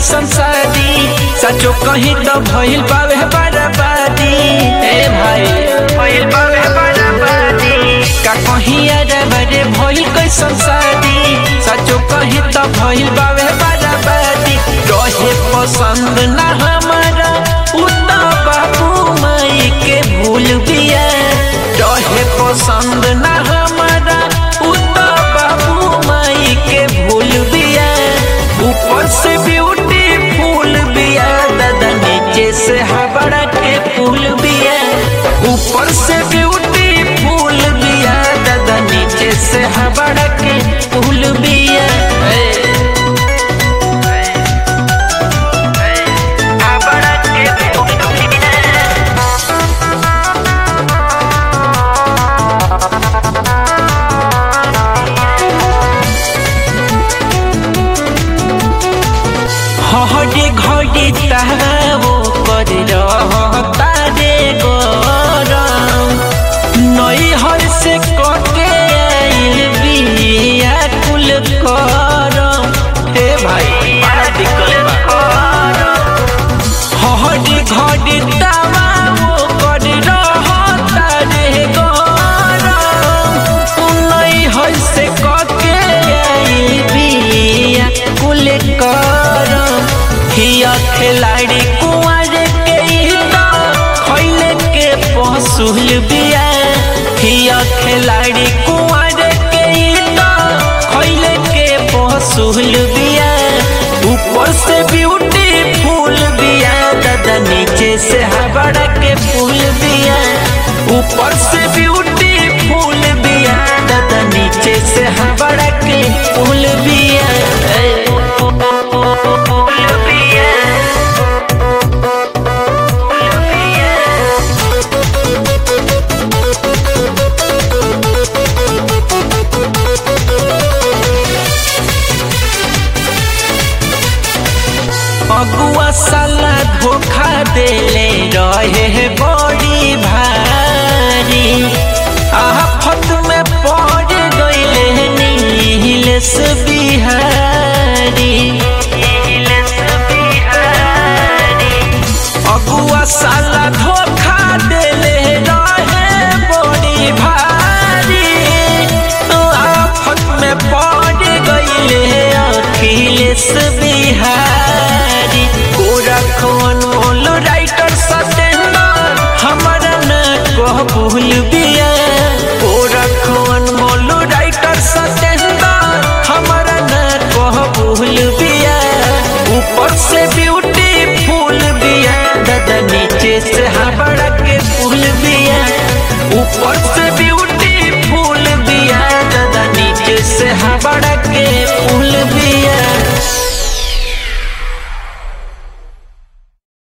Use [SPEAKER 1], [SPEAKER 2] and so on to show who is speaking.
[SPEAKER 1] कैसन शादी सचो कहीं तो भइल बावे बर्बादी ए भाई भइल बावे बर्बादी का कहीं अरे बड़े भइल कैसन शादी सचो कहीं तो भइल बावे बर्बादी रहे पसंद ना हमारा उतना बाबू माई के भूल बिया रहे पसंद ना हमारा उतना बाबू माई के भूल बिया ऊपर से ब्यूटी फूल बिया दादा नीचे से हबड़ा के फूल बिया ऊपर से ब्यूटी फूल बिया दादा नीचे से हबड़ा के फूल बिया ए, हबड़ा के फूल बिया हहरे घड़ी तावो कर रहता रे गरम नई हर से कटे आइल बिया कुल करम हे भाई बड़ा दिक्कत बा हहरे घड़ी तावो कर रहता रे गरम नई हर से कटे आइल बिया कुल करम हिया खिलाड़ी कुंवर के ही तो खैले के पहुँचुल बिया हिया खिलाड़ी कुंवर के ही तो खैले के पहुँचुल बिया ऊपर से ब्यूटी फूल बिया दादा नीचे से हबड़ा के फूल बिया ऊपर से ब्यूटी फूल बिया दादा नीचे से हबड़ा के फूल बिया ए, फूल बिया अगुआ साला धोखा देले रहे बड़ी भारी आफत में पड़ गईले नीलेश बिहारी अगुआ साला धोखा देले रहे बड़ी भारी आफत में पड़ गईले अखिलेश बिहारी गोरखवन मोल राइटर सतेंदर हमारा न कह भूल बिया गोरखवन मोल राइटर सतेंदर हमारा न कह भूल बिया ऊपर से ब्यूटी फूल बिया दादा नीचे से हबड़ा के फूल बिया ऊपर से ब्यूटी फूल बिया दादा नीचे से हबड़ा के फूल बिया